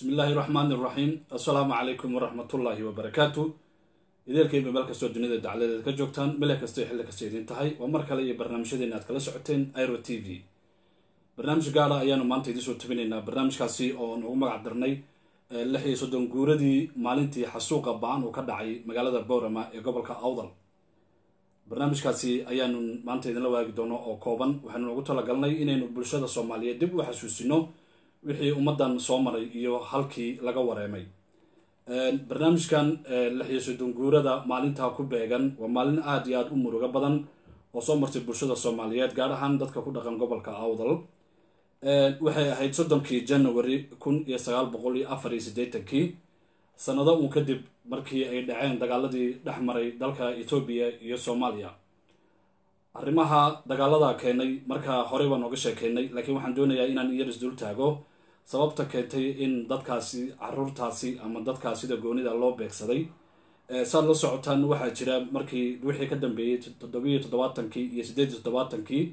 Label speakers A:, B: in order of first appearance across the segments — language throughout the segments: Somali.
A: bismi illaahi raxmaani iraxiim assalaamu calaykum waraxmatullaahi wabarakaatu ideelkayba meel kastoo dunida dacladeeda ka joogtaan meel kastay xilli kasta idiin tahay waa mar kale iyo barnaamijyadeena aad kala socoteen iro t v barnaamij gaara ayaanu maanta idiin soo tabinaynaa barnaamijkaasi oo noogu magac darnay lix iyo soddon guuradii maalintii xasuuqa ba-an uu ka dhacay magaalada boorama ee gobolka awdal barnaamijkaasi ayaanu maanta idinla waagi doono oo kooban waxaanu noogu talagalnay inaynu bulshada soomaaliyeed dib u xasuusino wixii ummaddan soo maray iyo halkii laga wareemay barnaamijkan lix iyo soddon guurada maalintaa ku beegan waa maalin aada iyo aada u murugo badan oo soo martay bulshada soomaaliyeed gaar ahaan dadka ku dhaqan gobolka awdal waxay ahayd soddonkii january kun iyo sagaal boqol iyo afar iyo siddeetankii sanado uun kadib markii ay dhaceen dagaaladii dhex maray dalka etoobiya iyo soomaaliya arrimaha dagaalada keenay markaa horey baan ooga sheekeynay laakiin waxaan doonayaa inaan iyar isdul taago sababta keentay in dadkaasi caruurtaasi ama dadkaas sida goonida loo beegsaday saad la socotaan waxaa jira markii wixii ka dambeeyey toddobiyo toddobaatankii iyo siddeed iyo toddobaatankii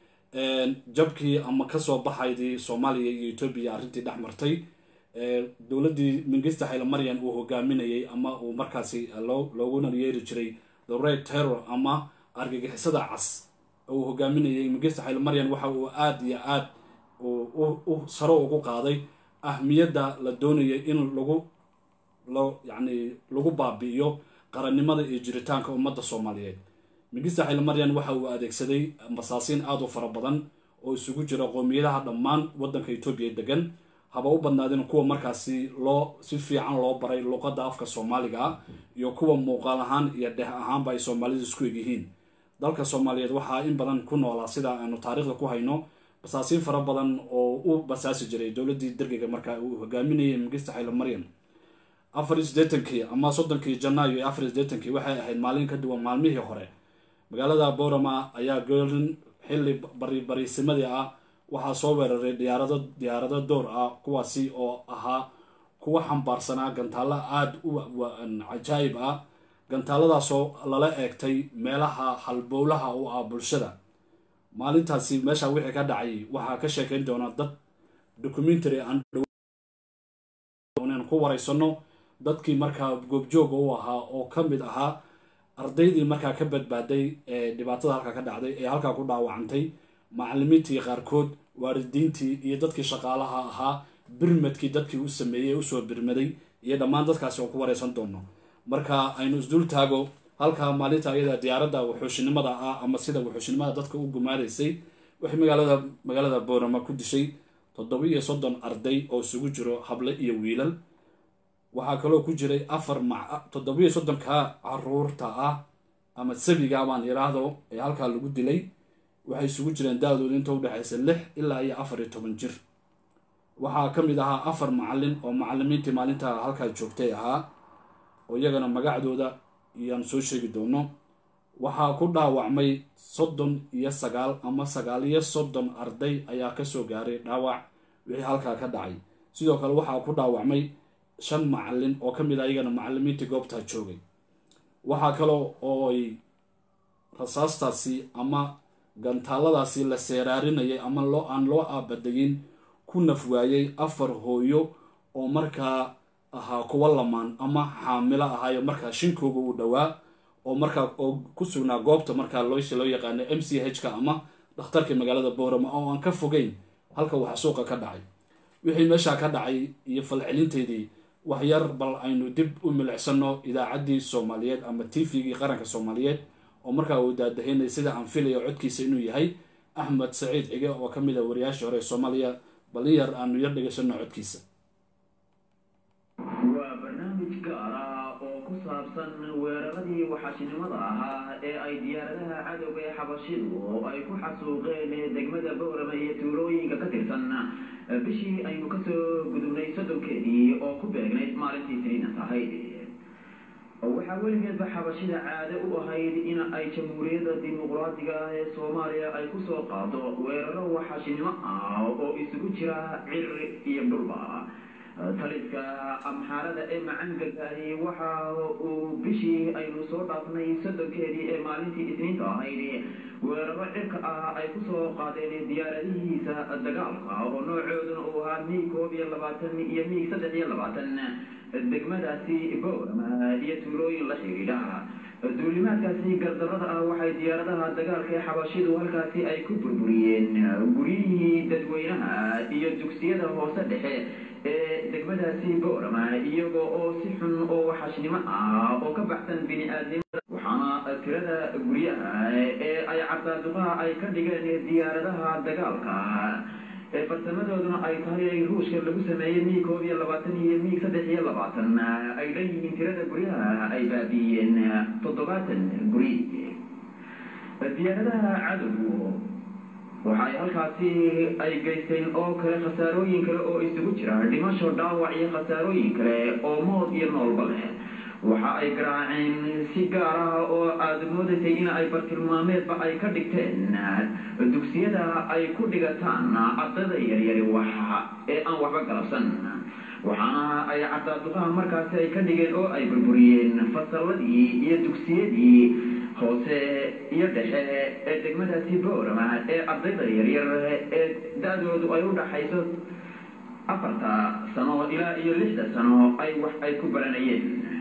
A: jabkii ama kasoo baxaydii soomaaliya iyo etoobiya arrintii dhex martay dowladdii mingista xaylamaryan uu hogaaminayay ama uu markaasi looguna yeeri jiray the red terror ama argagixisada cas uu hogaaminayay mingista xaylamaryan waxa uu aada iyo aada u saro ugu qaaday ahmiyadda la doonayay in lagu lo yacni lagu baabi'iyo qarannimada iyo jiritaanka ummadda soomaaliyeed mingista xaylamaryan waxa uu adeegsaday masaasiin aada u fara badan oo isugu jira qoomiyadaha dhammaan waddanka etoobiya degan haba u badnaadeen kuwa markaasi loo si fiican loo baray luqadda afka soomaaliga ah iyo kuwa muuqaal ahaan iyo dheh ahaanba ay soomaalidu isku egyihiin dalka soomaaliyeed waxaa in badan ku noolaa sida aanu taariikhda ku hayno basaasiin fara badan oo u basaasi jiray dowladdii dergiga markaa uu hogaaminayay mingista xaylamaryan afar iyo siddeetankii ama soddonkii janaayo iyo afar iyo siddeetankii waxay ahayd maalin ka duwan maalmihii hore magaalada boorama ayaa goolin xilli baribariisimadii ah waxaa soo weeraray diyaarado diyaarado door ah kuwaasi oo ahaa kuwa xambaarsanaa gantaalo aada u cajaayib ah gantaaladaasoo lala eegtay meelaha halbowlaha u ah bulshada maalintaasi meesha wixii ka dhacay waxaa ka sheekeyn doona dad documentary aan ku waraysano dadkii markaa goobjooga u ahaa oo ka mid ahaa ardaydii markaa ka badbaaday ee dhibaatada halkaa ka dhacday ee halkaa ku dhaawacantay macalimiintii qaarkood waalidiintii iyo dadkii shaqaalaha ahaa birmadkii dadkii u sameeyey usoo birmaday iyo dhammaan dadkaasi oo ku wareysan doono marka aynu isdul taago halkaa maalinta ayada diyaaradda wuxuushinimada ah ama sida wuxuushinimada dadka u gumaadaysay waxay magaalada magaalada boorama ku dishay toddoba iyo soddon arday oo isugu jiro hable iyo wiilal waxaa kaloo ku jiray afar ma toddobiyo soddonka caruurta ah ama sabiga baan yidhaahdo ee halkaa lagu dilay waxay isugu jireen da-dooda inta udhexaysa lix ilaa iyo afar iyo toban jir waxaa ka mid ahaa afar macalin oo macalimiintii maalinta halkaa joogtay ahaa oo iyagana magacdooda iyaan soo sheegi doono waxaa ku dhaawacmay soddon iyo sagaal ama sagaal iyo soddon arday ayaa kasoo gaaray dhaawac wixii halkaa ka dhacay sidoo kale waxaa ku dhaawacmay shan macalin oo ka mid a iyagana macalimiintii goobtaa joogay waxaa kaloo oo ay rasaastaasi ama gantaaladaasi la seeraarinayay ama loo aan loo aabadayin ku naf waayey afar hooyo oo markaa ahaa kuwa lamaan ama xaamilo ahaayo markaa shinkooga uu dhowaa oo markaa oo ku sugnaa goobta markaa loosi loo yaqaano m c h ka ama dhakhtarka magaalada boorama oo aan ka fogeyn halka waxa suuqa ka dhacay wixii meeshaa ka dhacay iyo falcelinteedii waxyar bal aynu dib u milicsano idaacaddii soomaaliyeed ama t v-gii qaranka soomaaliyeed oo markaa uu daadahaynay sida aan filayo codkiisa inuu yahay axmed saciid cige oo ka mid a wariyaashii hore ee soomaaliya balin yar aanu yar dhegaysano codkiisa
B: waa barnaamij gaar ah oo ku saabsan weeraradii waxashinimada ahaa ee ay diyaaradaha cadowga ee xabashidu oo ay ku xasuuqeen degmada boorama iyo tuulooyinka ka tirsan bishii aynu kasoo gudubnay soddonkeedii oo ku beegnayd maalintii siniinas ahayd waxaa weligeedba xabashida caado u ahayd in ay jamhuuriyadda dimuqraadiga ah ee soomaaliya ay kusoo qaado weeraro waxashinimo ah oo isugu jira cir iyo dhulba taliska amxaarada ee macangalkaahi waxa uu bishii aynu soo dhaafnay soddonkeedii ee maalintii isniinta ahayd weeraro cirka ah ay ku soo qaadeen diyaaradihiisa dagaalka oo noocooduna uu ahaa miig koob iyo labaatan iyo miig saddex iyo labaatan degmadaasi boorama iyo tuulooyin la xidhiidha duulimaadkaasi gardarada ah waxay diyaaradaha dagaalka ee xabashidu halkaasi ay ku burburiyeen guryihii dadweynaha iyo dugsiyada hoose dhexe ee degmadaasi boorama iyagoo oo si xun oo waxashnimo ah oo ka baxsan bini-aadnimada waxaana tirada guryaha ee ay cabdaaduqaha ay ka dhigeen diyaaradaha dagaalka ee farsamadooduna ay tahay ruushka lagu sameeyey miig koob iyo labaatan iyo miig saddex iyo labaatan ay dhan yihiin tirada guryaha ay baabiiyeen toddobaatan guri diyaaradaha cadowgu waxay halkaasi ay geysteen oo kale khasaarooyin kale oo isugu jira dhimasho dhaawac iyo khasaarooyin kale oo mood iyo noolba leh waxa ay garaaceen si gaar ah oo aada moodaysay in ay bartilmaameedba ay ka dhigteen dugsiyada ay ku dhigataan ardada yaryari waxa ee aan waxba galabsan waxaana ay cabdaaduqaha markaasi ay ka dhigeen oo ay burburiyeen fasalladii iyo dugsiyadii hoose iyo dhexe ee degmadaasi boorama ee ardayda yaryar ee da-doodu ay u dhaxayso afarta sano ilaa iyo lixda sano ay wax ay ku baranayeen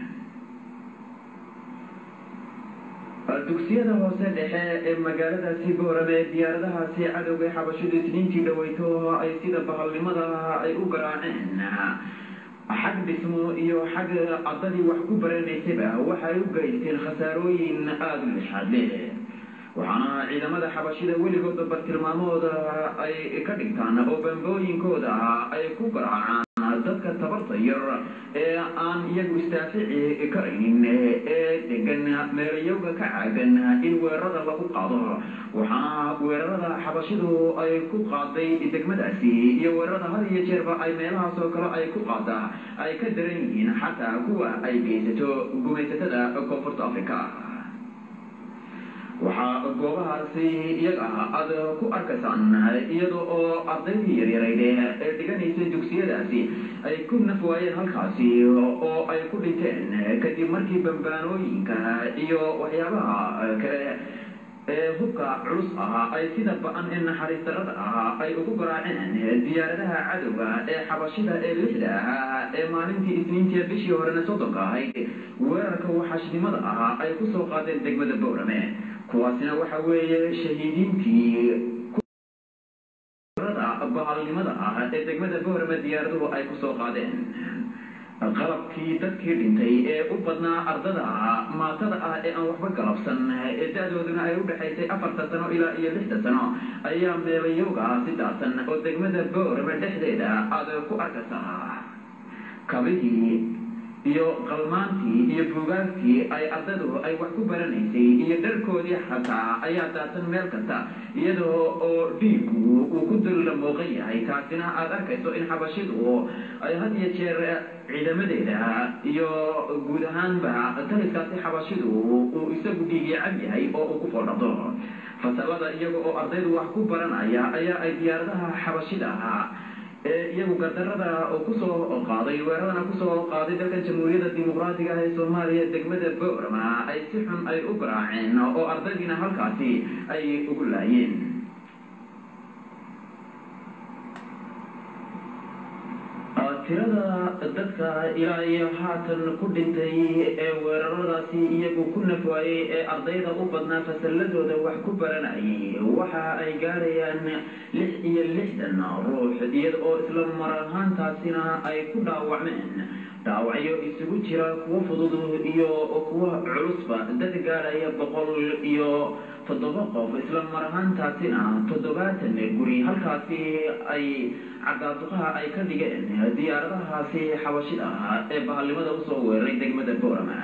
B: dugsiyada hoose dhexe ee magaaladaasi boorame ee diyaaradahaasi cadowga xabashidu isniintii dhaweyto ay sida bahalnimada ay u garaaceen xag dhismo iyo xag ardadii wax ku baranaysaba waxay u geysteen khasaarooyin aada u lixaad leh waxaana ciidamada xabashida weligooda bartilmaamooda ay ka dhigtaan oo bambooyinkooda ay ku garaacaan dadka tabarta yar ee aan iyagu istaafici karaynin ee degan meelayowga ka caagan in weerarada lagu qaado waxaana weerarada xabashidu ay ku qaaday degmadaasi iyo weerarada had iyo jeerba ay meelahaas oo kale ay ku qaada ay ka daran yihiin xataa kuwa ay geysato gumaysatada koonfurta africa waxaa goobahaasi iyaga aada ku arkaysaan iyada oo ardaydii yaryarayd ee dhiganaysa dugsiyadaasi ay ku naf waayeen halkaasi oo ay ku dhinteen kadib markii bambaanooyinka iyo waxyaabaha kale ee hubka culus ah ay sida ba-an ee naxariis darada ah ay ugu garaaceen diyaaradaha cadowga ee xabashida ee lixda ah ee maalintii isniintii bishii horena soddonka ahayd weerarka waxashnimada ah ay ku soo qaadeen degmada boorame kuwaasina waxa weeye shahiidiintii bahalnimada ah ee degmada boorame diyaaraduhu ay ku soo qaadeen qalabkii dadkii dhintay ee u badnaa ardada maatada ah ee aan waxba galabsan ee da-dooduna ay u dhexaysay afarta sano ilaa iyo lixda sano ayaa meelayowga si daadsan oo degmada boorame dhexdeeda aada ku arkaysaa kabihii iyo qalmaantii iyo buugaagtii ay ardadu ay wax ku baranaysay iyo dharkoodii xataa ayaa daadsan meel kasta iyadoo oo dhiigu uu ku dulla muuqan yahay taasina aada arkayso in xabashidu ay had iyo jeer ciidamadeeda iyo guud ahaanba taliskaasi xabashidu uu isagu dhiigii cab yahay oo uu ku foodhado fasalada iyaga oo ardaydu wax ku baranaya ayaa ay diyaaradaha xabashida ahaa ee iyagu gardarada oo kusoo qaaday weeradana kusoo qaaday dalkan jamhuuriyadda dimuqraatiga ah ee soomaaliya degmada boorama ay si xun ay u garaaceen oo ardaydiina halkaasi ay ugu laayeen tirada dadka ilaa iyo haatan ku dhintay ee weeraradaasi iyagu ku nafwaayey ee ardayda u badnaa fasalladooda wax ku baranayay waxa ay gaarayaan lix iyo lixdan ruux iyada oo isla mar ahaantaasina ay ku dhaawacmeen dhaawacyo isugu jira kuwo fudud iyo kuwo culusba dad gaaraya boqol iyo toddoba qof isla mar ahaantaasina toddobaatan guri halkaasi ay cabdaaduqaha ay ka dhigeen diyaaradahaasi xabashida ah ee bahalnimada usoo weeraray degmada boorama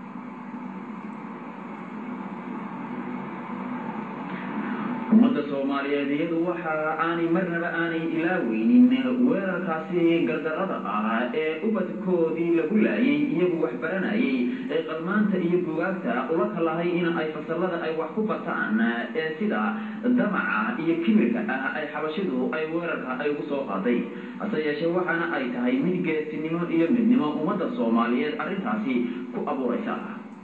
B: ummadda soomaaliya soomaaliyeed iyadu waxa aanay marnaba aanay ilaaweynin weerarkaasi gardarada ah ee ubadkoodii lagu laayay iyagu wax baranayay ee qalmaanta iyo bugaagta ula kalahay in ay fasalada ay wax ku bartaan ee sida damaca iyo kibirka ah ay xabashidu ay weerarka ay ugu soo qaaday hase yeeshee waxaana ay tahay mid geesinimo iyo midnimo ummadda soomaaliyeed arrintaasi ku abuuraysa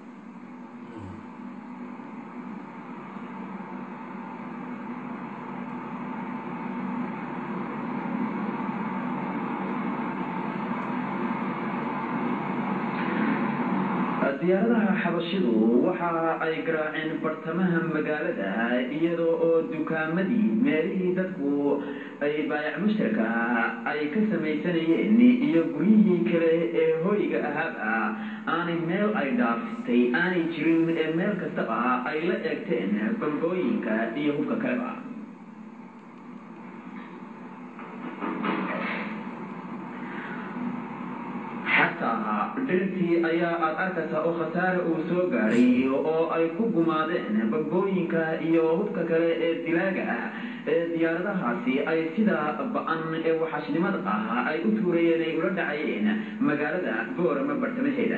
B: diyaaradaha xabashidu waxa ay garaaceen bartamaha magaalada iyadoo oo dukaamadii meelihii dadku ay baayac mushtarka ay ka samaysanayeen iyo guryihii kale ee hoyga ahaaba aanay meel ay dhaaftay aanay jirin ee meel kastaba ay la eegteen bambooyinka iyo hubka kaleba xataa dhirtii ayaa aad arkaysaa oo khasaare uu soo gaadhay oo ay ku gumaadeen bambooyinka iyo hubka kale ee dilaaga ah ee diyaaradahaasi ay sida ba-an ee waxaashnimada ah ay u tuurayeen ay ula dhacayeen magaalada boorama bartamaheeda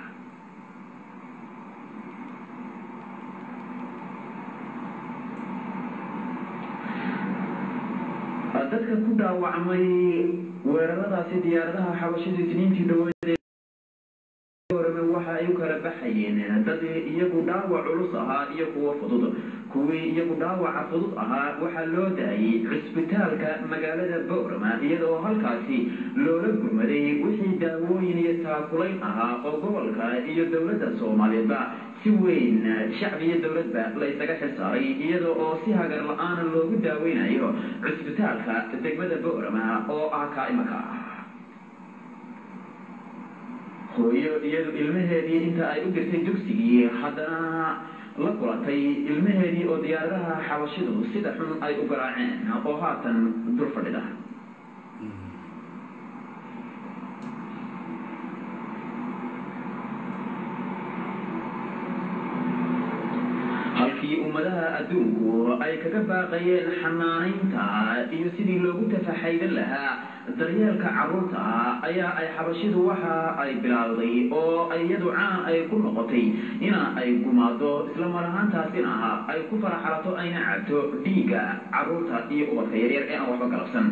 B: dadka ku dhaawacmay weeraradaasi diyaaradaha xabashida isniintii dhaweed waxa ay u kala baxayeen dad iyagu dhaawac culus ahaa iyo kuwo fudud kuwii iyagu dhaawaca fudud ahaa waxaa loo daayay cisbitaalka magaalada boorama iyadoo halkaasi loola gurmaday wixii daawooyin iyo taakulayn ahaa oo gobolka iyo dowladda soomaaliyeedba si weyn shacbi iyo dowladba la ysaga xil saaray iyadoo oo si hagar la-aana loogu daaweynayo cisbitaalka degmada boorama oo ah kaa imaka hooyo iyadu ilmaheedii inta ay u dirtay dugsigii haddana la kulatay ilmaheedii oo diyaaradaha xabashidu sida xun ay u garaaceen oo haatan dur fadhida halkii ummadaha adduunku ay kaga baaqayeen xanaanaynta iyo sidii loogu tafaxaydan lahaa daryeelka carruurta ayaa ay xabashidu waxa ay bilaawday oo iyadu caan ay ku noqotay ina ay gumaado isla mar ahaantaasina ay ku faraxalato ayna cabto dhiigga carruurta iyo ubadka yaryar ee aan waxba galabsan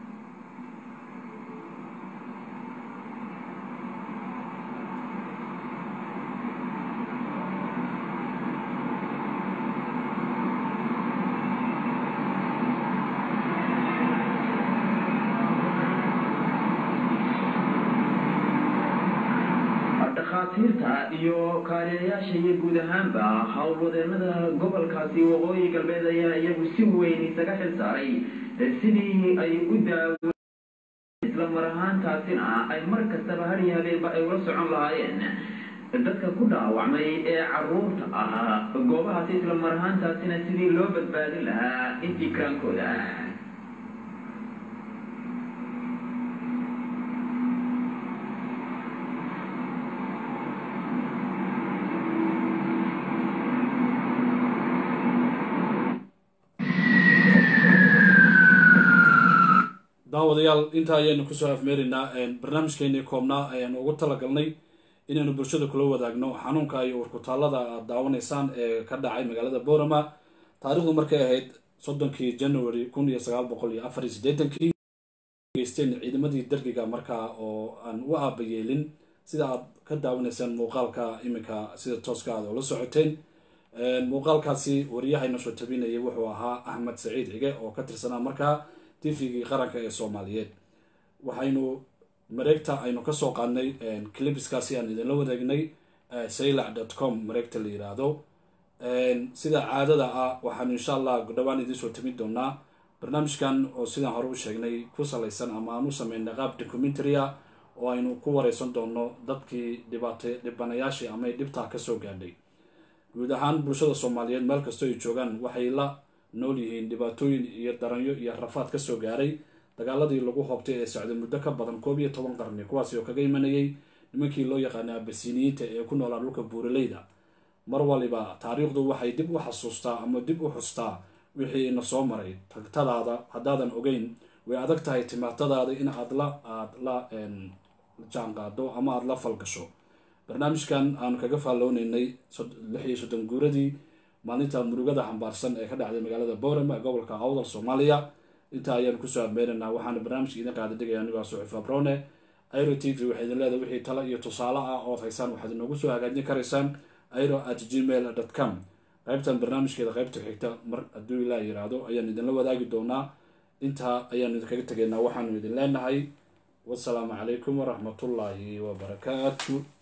B: dhakhaatiirta iyo kaaliyayaasha iyo guud ahaanba howlwadeenada gobolkaasi waqooyi galbeed ayaa iyagu si weyn isaga xil saaray sidii ay u daawo isla mar ahaantaasina ay mar kastaba hariyo habeenba ay ula socon lahaayeen dadka ku dhaawacmay ee caruurta ah goobahaasi isla mar ahaantaasina sidii loo badbaadin lahaa intii karaankooda
A: daawadayaal intaa ayaanu kusoo afmeeraynaa barnaamijkeenii koobnaa ayaanu ugu talagalnay inaynu bulshada kula wadaagno xanuunka iyo warkutaallada aad daawanaysaan ee ka dhacay magaalada boorama taarikhdu markay ahayd soddonkii january kun iyo sagaal boqol iyo afar iyo siddeetankii geysteen ciidamadii dergiga markaa oo aan u aabayeelin sida aad ka daawanaysaan muuqaalka iminka sida tooska aad ula socoteen muuqaalkaasi wariyahayna soo tabinayay wuxuu ahaa axmed saciid cige oo ka tirsanaa markaa tvgii qaranka ee soomaaliyeed waxaynu mareegta aynu kasoo qaadnay clibiskaasi aan idinla wadaagnay saylac dot com mareegta la yiraahdo sida caadada ah waxaanu insha allah dhowaan idinsoo tamin doonaa barnaamijkan oo sidaan hore u sheegnay ku salaysan ama aan u sameynay qaab documentary ah oo aynu ku wareysan doono dadkii dhibaata dhibanayaashii ama dhibtaa kasoo gaadhay guud ahaan bulshada soomaaliyeed meel kastoo ay joogaan waxay la nool yihiin dhibaatooyin iyo daranyo iyo rafaad kasoo gaaray dagaaladii lagu hoobtay ee socday muddo ka badan koob iyo toban qarni kuwaasi oo kaga imanayay nimankii loo yaqaana abasiniyiinta ee ku noolaa dhulka buuraleyda mar waliba taariikhdu waxay dib u xasuustaa ama dib u xustaa wixii ina soo maray tagtadaada haddaadan ogeyn way adag tahay timaatadaada in aad la aad la jaanqaado ama aada la falgasho barnaamijkan aanu kaga faallooneynay lix iyo soddon guuradii maalinta murugada xambaarsan ee ka dhacday magaalada boorama ee gobolka awdal soomaaliya intaa ayaanu kusoo ameynaynaa waxaana barnaamijka idin qaada dhigaya anigoo suxif abrone airo t v waxay idin leedahay wixii talo iyo tusaale ah ood haysaan waxaad inoogu soo hagaajin karaysaan airo at gmail dot com qaybtan barnaamijkeeda qaybta xigta mar hadduu ilaa yiraahdo ayaan idinla wadaagi doonaa intaa ayaanu idinkaga tegaynaa waxaanu idin leenahay wasalaamu calaykum waraxmatullaahi wabarakaatu